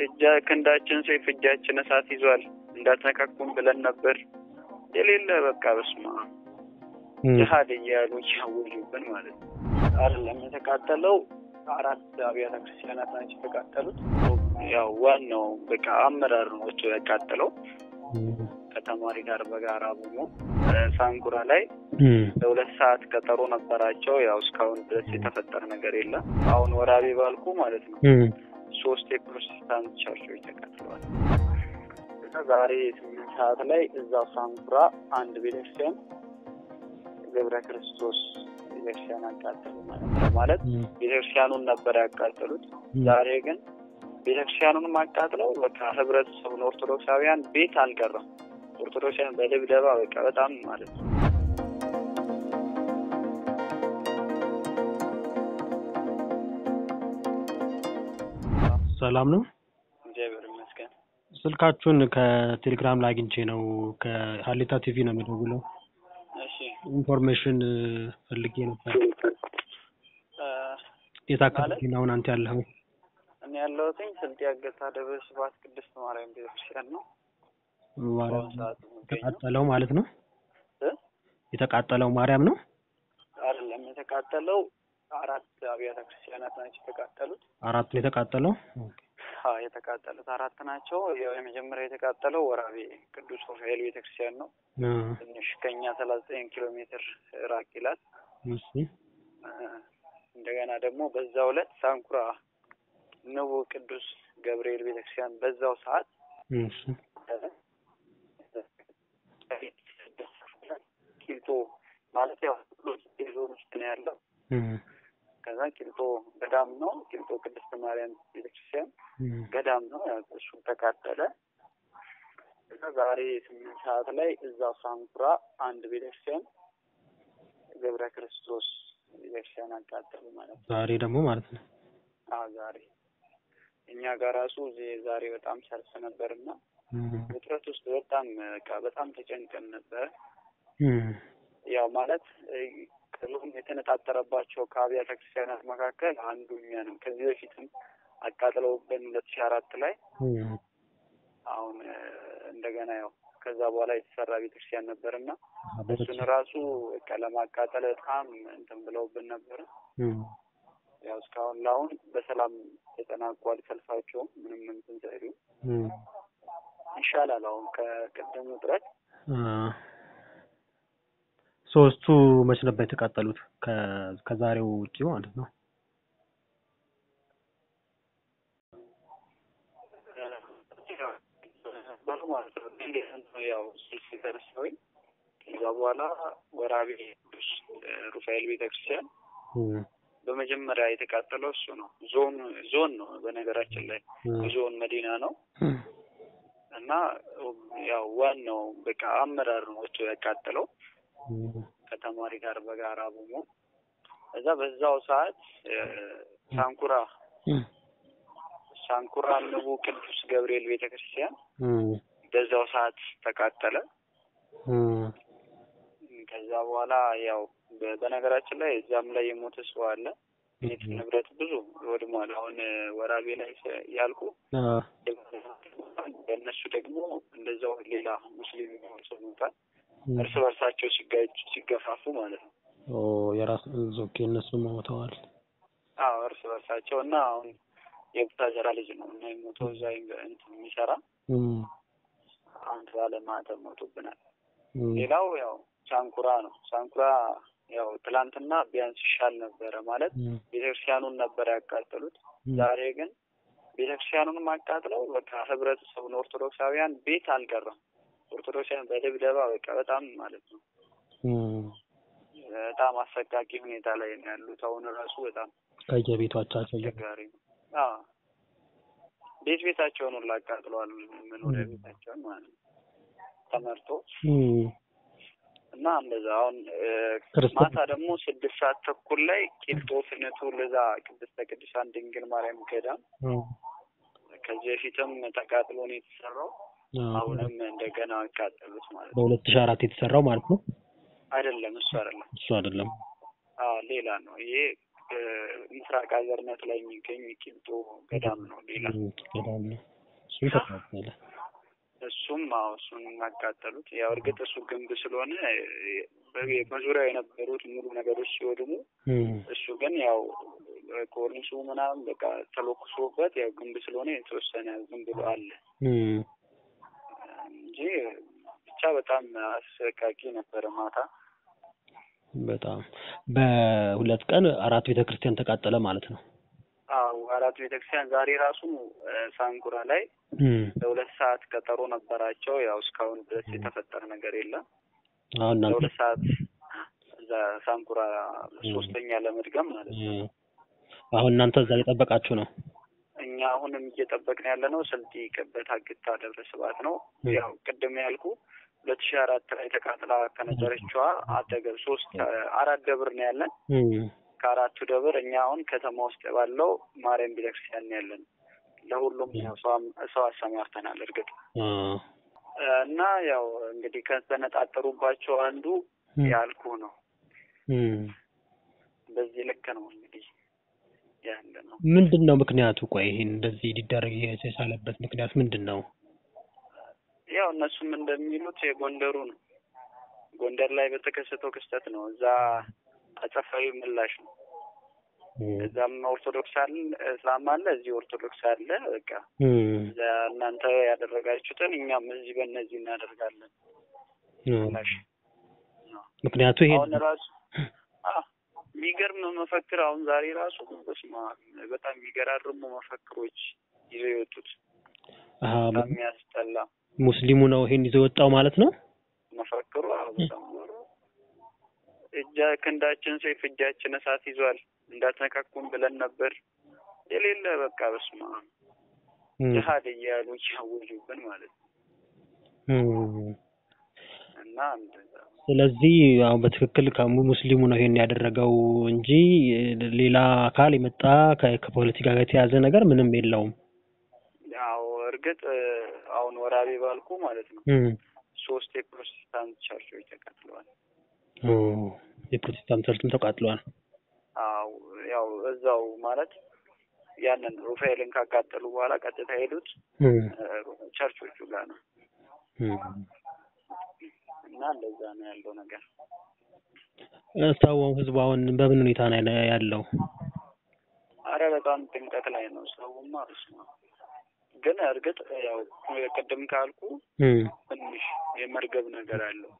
እጃ ክንዳችን ሰይፍ እጃችን እሳት ይዟል እንዳትነካኩን ብለን ነበር። የሌለ በቃ በስማ ጅሀድ እያሉ እያወጁብን ማለት ነው። አይደለም የተቃጠለው አራት አብያተ ክርስቲያናት ናቸው የተቃጠሉት። ያው ዋናው በቃ አመራር ነው ወጥቶ ያቃጠለው ከተማሪ ጋር በጋራ በመሆን ሳንኩራ ላይ ለሁለት ሰዓት ቀጠሮ ነበራቸው። ያው እስካሁን ድረስ የተፈጠረ ነገር የለም። አሁን ወራቤ ባልኩ ማለት ነው ሶስት የፕሮቴስታንት ቸርቾች ተቃጥለዋል። ዛሬ ስምንት ሰዓት ላይ እዛው ሳንኩራ አንድ ቤተክርስቲያን ገብረ ክርስቶስ ቤተክርስቲያን አቃጠሉ ማለት ነው። ማለት ቤተክርስቲያኑን ነበር ያቃጠሉት። ዛሬ ግን ቤተክርስቲያኑንም አቃጥለው በቃ ህብረተሰቡን ኦርቶዶክሳውያን ቤት አልቀረም። ኦርቶዶክሳውያን በድብደባ በቃ በጣም ማለት ነው። ሰላም ነው። እግዚአብሔር ይመስገን። ስልካችሁን ከቴሌግራም ላይ አግኝቼ ነው። ከሀሌታ ቲቪ ነው የሚደውለው። እሺ ኢንፎርሜሽን ፈልጌ ነበር። የት አካባቢ ነው አሁን አንተ ያለኸው? እኔ ያለሁትኝ ስልጤ አገታ ደብረ ስብሐት ቅድስት ማርያም ቤተክርስቲያን ነው። ማርያም በአሁኑ ሰዓት የምገኘው የተቃጠለው ማለት ነው። እ? የተቃጠለው ማርያም ነው። አይደለም የተቃጠለው አራት አብያተ ክርስቲያናት ናቸው የተቃጠሉት። አራቱ የተቃጠለው አዎ የተቃጠሉት አራት ናቸው። ያው የመጀመሪያ የተቃጠለው ወራቤ ቅዱስ ሩፋኤል ቤተክርስቲያን ነው። እ፣ ትንሽ ከኛ ሰላሳ ዘጠኝ ኪሎ ሜትር ራቅ ይላል። እሺ እ፣ እንደገና ደግሞ በዛው ዕለት ሳንኩራ ንቡ ቅዱስ ገብርኤል ቤተክርስቲያን በዛው ሰዓት እሺ ቂልጦ ማለት ያው ዞን ውስጥ ነው ያለው። እ፣ ከዛ ቂልጦ ገዳም ነው። ቂልጦ ቅድስት ማርያም ቤተክርስቲያን እ፣ ገዳም ነው። ያው እሱ ተቃጠለ። ከዛ ዛሬ ስምንት ሰዓት ላይ እዛው ሳንኩራ አንድ ቤተክርስቲያን ገብረ ክርስቶስ ቤተክርስቲያን አቃጠሉ ማለት ነው። ዛሬ ደግሞ ማለት ነው። አዎ ዛሬ እኛ ጋር ራሱ እዚህ ዛሬ በጣም ሰልፍ ነበርና እ፣ ውጥረት ውስጥ በጣም በቃ በጣም ተጨንቀን ነበር። እ፣ ያው ማለት ቅሉም የተነጣጠረባቸው ከአብያተ ክርስቲያናት መካከል አንዱ እኛ ነው። ከዚህ በፊትም አቃጥለውብን ሁለት ሺህ አራት ላይ እ፣ አሁን እ፣ እንደገና ያው ከዛ በኋላ የተሰራ ቤተክርስቲያን ነበር እና አበበች። እሱን ራሱ በቃ ለማቃጠል በጣም እንትን ብለውብን ነበር። እ፣ ያው እስካሁን ለአሁን በሰላም ተጠናቋል። ሰልፋቸውም ምንም እንትን ሳይሉ እ፣ ይሻላል። አሁን ከቅድም ውጥረት እ፣ ሶስቱ መች ነበር የተቃጠሉት? ከ- ከዛሬው ውጪ ማለት ነው። ነበሩ ማለት ነው። እንዴት ነው ያው ስልክ የተነሳሁኝ ከዛ በኋላ ወራቤ ቅዱስ ሩፋኤል ቤተክርስቲያን እ፣ በመጀመሪያ የተቃጠለው እሱ ነው። ዞን ዞን ነው በነገራችን ላይ እ፣ ዞን መዲና ነው እ፣ እና ያው ዋናው በቃ አመራር ነው ወጥቶ ያቃጠለው እ፣ ከተማሪ ጋር በጋራ በመሆን እዛ በዛው ሰዓት እ፣ ሳንኩራ እ፣ ሳንኩራ ንቡ ቅዱስ ገብርኤል ቤተክርስቲያን እ፣ በዛው ሰዓት ተቃጠለ። እ፣ ከዛ በኋላ ያው በ- በነገራችን ላይ እዛም ላይ የሞተ ሰው አለ። ቤት ንብረት ብዙ ወድሟል። አሁን እ፣ ወራቤ ላይ ስ- ያልኩ አ፣ በእነሱ ደግሞ እንደዛው ሌላ ሙስሊም የሆነ ሰው ሞቷል። እ፣ እርስ በርሳቸው ሲጋጭ ሲገፋፉ ማለት ነው። ኦ የራስ ኦኬ፣ እነሱ ሞተዋል። አዎ እርስ በርሳቸው እና አሁን የቡታጀራ ልጅ ነው እና የሞተው እዛ ዩኒቨ- እንትን የሚሰራ እ፣ አንድ ባለ ማህተም ሞቶብናል። እ፣ ሌላው ያው ሳንኩራ ነው። ሳንኩራ ያው ትላንትና ቢያንስ ይሻል ነበረ ማለት እ፣ ቤተክርስቲያኑን ነበር ያቃጠሉት። እ፣ ዛሬ ግን ቤተክርስቲያኑንም አቃጥለው በቃ ህብረተሰቡን ኦርቶዶክሳውያን ቤት አልቀረም። ኦርቶዶክሳውያን በድብደባ በቃ በጣም ማለት ነው እ፣ በጣም አሰቃቂ ሁኔታ ላይ ነው ያሉት። አሁን ራሱ በጣም ከየቤቶቻቸው እየ- አስቸጋሪ ነው። አዎ ቤት ቤታቸውን ሁላ አቃጥለዋል። መኖሪያ ቤታቸውን ማለት ነው ተመርቶ እ፣ እና እንደዛ አሁን እ፣ ክርስቶስ ማታ ደግሞ ስድስት ሰዓት ተኩል ላይ ቂልጦ ፍኖተ ለዛ ቅድስተ ቅዱሳን ድንግል ማርያም ገዳም እ፣ ከዚህ በፊትም ተቃጥሎ ነው የተሰራው። አ፣ አሁንም እንደገና አቃጠሉት ማለት ነው። በሁለት ሺህ አራት የተሰራው ማለት ነው። አይደለም እሱ አይደለም። እሱ አይደለም። አዎ ሌላ ነው። ይሄ እ፣ ምስራቅ ሀገርነት ላይ የሚገኝ ቂልጦ ገዳም ነው። ሌላ እ፣ ገዳም ነው። እሱም ተቃጠለ። እሱም አዎ እሱን ያቃጠሉት። ያው እርግጥ እሱ ግንብ ስለሆነ በ- በዙሪያው የነበሩት ሙሉ ነገሮች ሲወድሙ እም፣ እሱ ግን ያው ኮርኒሱ ምናምን በቃ ተለኩሶበት ያው ግንብ ስለሆነ የተወሰነ ዝም ብሎ አለ እም፣ እንጂ ብቻ በጣም አሰቃቂ ነበረ ማታ። በጣም በሁለት ቀን አራት ቤተ ክርስቲያን ተቃጠለ ማለት ነው። አዎ አራት ቤተክርስቲያን ዛሬ ራሱ እ፣ ሳንኩራ ላይ እም፣ ለሁለት ሰዓት ቀጠሮ ነበራቸው። ያው እስካሁን ድረስ የተፈጠረ ነገር የለም። አሁን እናንተ ለሁለት ሰዓት እዛ ሳንኩራ ሶስተኛ ለመድገም ማለት ነው። እም፣ አሁን እናንተ እዛ እየጠበቃችሁ ነው። እኛ አሁንም እየጠበቅን ያለ ነው ስልጤ ቅበት አግታ ደብረ ስብሐት ነው። እም፣ ያው ቅድም ያልኩ ሁለት ሺህ አራት ላይ ተቃጥላ ከነበረችዋ አደገብ ሶስት አራት ደብር ነው ያለን። እም፣ ከአራቱ ደብር እኛ አሁን ከተማ ውስጥ ባለው ማርያም ቤተክርስቲያን ነው ያለን። ለሁሉም ያው ሰው- ሰው አሰማርተናል። እርግጥ አ፣ እና ያው እንግዲህ ከተነጣጠሩባቸው አንዱ እም፣ ያልኩ ነው። እም። በዚህ ልክ ነው እንግዲህ ያለ ነው። ምንድን ነው ምክንያቱ? ቆይ ይሄን እንደዚህ ሊደረግ የቻለበት ምክንያት ምንድን ነው? ያው እነሱም እንደሚሉት የጎንደሩ ነው። ጎንደር ላይ በተከሰተው ክስተት ነው። እዛ አጸፋዊ ምላሽ ነው። እም፣ እዛም ኦርቶዶክስ አለ፣ እስላም አለ፣ እዚህ ኦርቶዶክስ አለ። በቃ እም፣ እዛ እናንተ ያደረጋችሁትን እኛም እዚህ በእነዚህ እናደርጋለን እም። ምላሽ ነው። ምክንያቱ ይሄ አሁን ራሱ አ የሚገርም መፈክር አሁን ዛሬ ራሱ በስመ አብ በጣም የሚገራርሙ መፈክሮች ይዘው የወጡት አሀ፣ በጣም የሚያስጠላ ሙስሊሙ ነው ይሄን ይዞ የወጣው ማለት ነው። መፈክሩ አዎ፣ በጣም እጃ ክንዳችን ሰይፍ እጃችን እሳት ይዟል እንዳትነካኩን ብለን ነበር የሌለ በቃ በስመ አብ እም፣ ጅሀድ እያሉ እያወጁብን ማለት ነው። እም። እና እንደዛ ስለዚህ አሁን በትክክል ከሙ- ሙስሊሙ ነው ይሄን ያደረገው እንጂ ሌላ አካል የመጣ ከ- ከፖለቲካ ጋር የተያዘ ነገር ምንም የለውም። ያው እርግጥ አሁን ወራቤ ባልኩ ማለት ነው እም፣ ሶስት የፕሮቴስታንት ቸርቾች ተቃጥለዋል። ኦ፣ የፕሮቴስታንት ቸርችም ተቃጥሏል። አዎ ያው እዛው ማለት ያንን ሩፋኤልን ካቃጠሉ በኋላ ቀጥታ ሄዱት እም፣ ቸርቾቹ ጋር ነው እም። እና እንደዛ ነው ያለው ነገር። ሰው ህዝቡ አሁን በምን ሁኔታ ነው ያለ- ያለው? አረ በጣም ጭንቀት ላይ ነው ሰውማ። በስመ አብ። ግን እርግጥ ያው ቅድም ካልኩ እም፣ ትንሽ የመርገብ ነገር አለው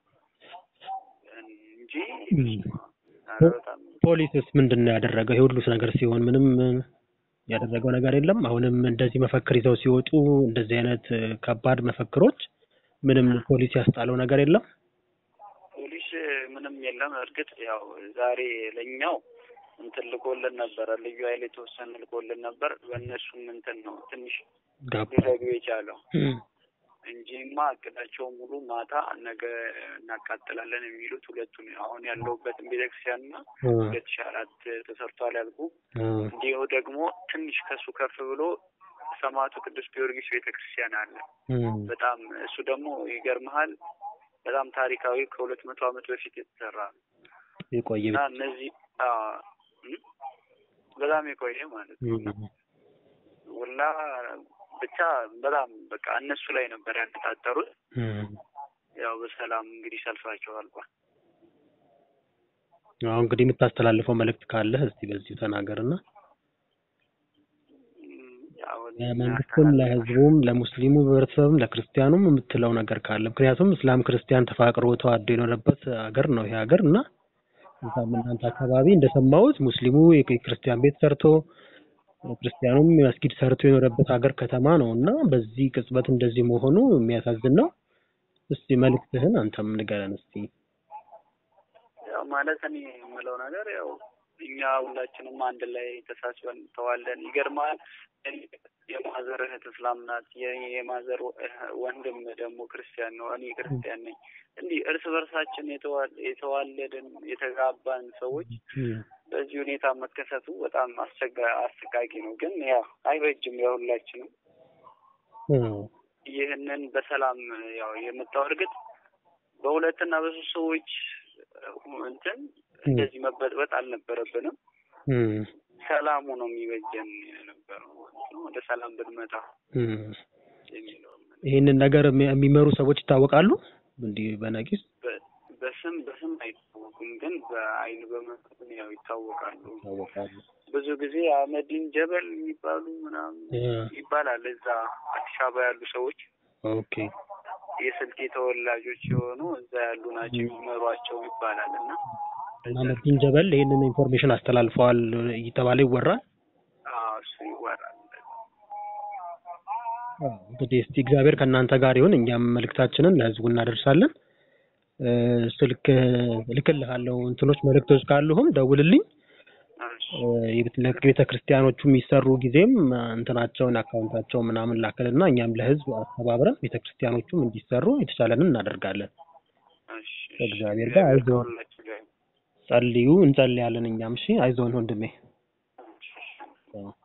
እንጂ እም። በስመ አብ። አረ በጣም ፖሊስስ ምንድን ነው ያደረገው? ይሄ ሁሉ ነገር ሲሆን ምንም ያደረገው ነገር የለም። አሁንም እንደዚህ መፈክር ይዘው ሲወጡ እንደዚህ አይነት እ፣ ከባድ መፈክሮች ምንም ፖሊስ ያስጣለው ነገር የለም። ፖሊስ ምንም የለም። እርግጥ ያው ዛሬ ለኛው እንትን ልኮልን ነበረ፣ ልዩ ኃይል የተወሰነ ልኮልን ነበር። በእነሱም እንትን ነው ትንሽ ጋባ ሊዘጉ የቻለው እም፣ እንጂማ እቅዳቸው ሙሉ ማታ ነገ እናቃጥላለን የሚሉት ሁለቱን አሁን ያለሁበትን ቤተክርስቲያንና እ፣ ሁለት ሺህ አራት ተሰርቷል ያልኩ እ፣ እንዲሁ ደግሞ ትንሽ ከሱ ከፍ ብሎ ሰማዕቱ ቅዱስ ጊዮርጊስ ቤተክርስቲያን አለ። እም፣ በጣም እሱ ደግሞ ይገርመሃል በጣም ታሪካዊ ከሁለት መቶ ዓመት በፊት የተሰራ ነው የቆየ እና እነዚህ አ፣ እም፣ በጣም የቆየ ማለት ነው እና እም፣ ውላ ብቻ በጣም በቃ እነሱ ላይ ነበር ያነጣጠሩት። እም። ያው በሰላም እንግዲህ ሰልፋቸው አልቋል። አሁን እንግዲህ የምታስተላልፈው መልእክት ካለህ እስቲ በዚሁ ተናገርና እም፣ ያው ለመንግስትም፣ ለህዝቡም፣ ለሙስሊሙ ህብረተሰብም፣ ለክርስቲያኑም የምትለው ነገር ካለ ምክንያቱም እስላም ክርስቲያን ተፋቅሮ ተዋዶ የኖረበት ሀገር ነው ይሄ ሀገር እና እዛም እናንተ አካባቢ እንደሰማሁት ሙስሊሙ የክርስቲያን ቤት ሰርቶ ክርስቲያኑም መስጊድ ሰርቶ የኖረበት ሀገር ከተማ ነው እና በዚህ ቅጽበት እንደዚህ መሆኑ የሚያሳዝን ነው። እስቲ መልእክትህን አንተም ንገረን እስቲ። ያው ማለት እኔ የምለው ነገር ያው እኛ ሁላችንም አንድ ላይ ተሳስበን ተዋለን። ይገርማል። የማዘር እህት እስላም ናት። የኔ የማዘር ወንድም ደግሞ ክርስቲያን ነው። እኔ ክርስቲያን ነኝ። እንዲህ እርስ በርሳችን የተዋ- የተዋለድን የተጋባን ሰዎች በዚህ ሁኔታ መከሰቱ በጣም አስቸጋ አሰቃቂ ነው። ግን ያው አይበጅም። የሁላችንም ይህንን በሰላም ያው የመጣው እርግጥ በሁለትና በሶስት ሰዎች እንትን እንደዚህ መበጥበጥ አልነበረብንም። ሰላሙ ነው የሚበጀን የነበረው ማለት ነው። ወደ ሰላም ብንመጣ የሚለው ይህንን ነገር የሚ- የሚመሩ ሰዎች ይታወቃሉ እንዲህ በነቂስ በ- በስም በስም አይታወቁም፣ ግን በአይን በመጠን ያው ይታወቃሉ። ይታወቃሉ። ብዙ ጊዜ አህመዲን ጀበል የሚባሉ ምናምን እ፣ ይባላል። እዛ አዲስ አበባ ያሉ ሰዎች ኦኬ የስልጤ ተወላጆች የሆኑ እዛ ያሉ ናቸው የሚመሯቸው ይባላል እና አህመዲን ጀበል ይህንን ኢንፎርሜሽን አስተላልፈዋል እየተባለ ይወራል። አዎ፣ እሱ ይወራል። አዎ፣ እንግዲህ እስቲ እግዚአብሔር ከእናንተ ጋር ይሁን። እኛም መልእክታችንን ለህዝቡ እናደርሳለን። እ፣ ስልክ እልክልሃለሁ። እንትኖች መልእክቶች ካሉህም ደውልልኝ። እሺ፣ እ፣ የቤተ ለቤተ ክርስቲያኖቹ የሚሰሩ ጊዜም እ፣ እንትናቸውን አካውንታቸው ምናምን ላክልና እኛም ለህዝብ አስተባብረን ቤተ ክርስቲያኖቹም እንዲሰሩ የተቻለንን እናደርጋለን። እሺ፣ እሺ። ከእግዚአብሔር ጋር አይዞህ ከሁላችሁ ጋር ጸልዩ፣ እንጸልያለን። እኛም እሺ፣ አይዞን ወንድሜ። እሺ፣ እሺ። አዎ።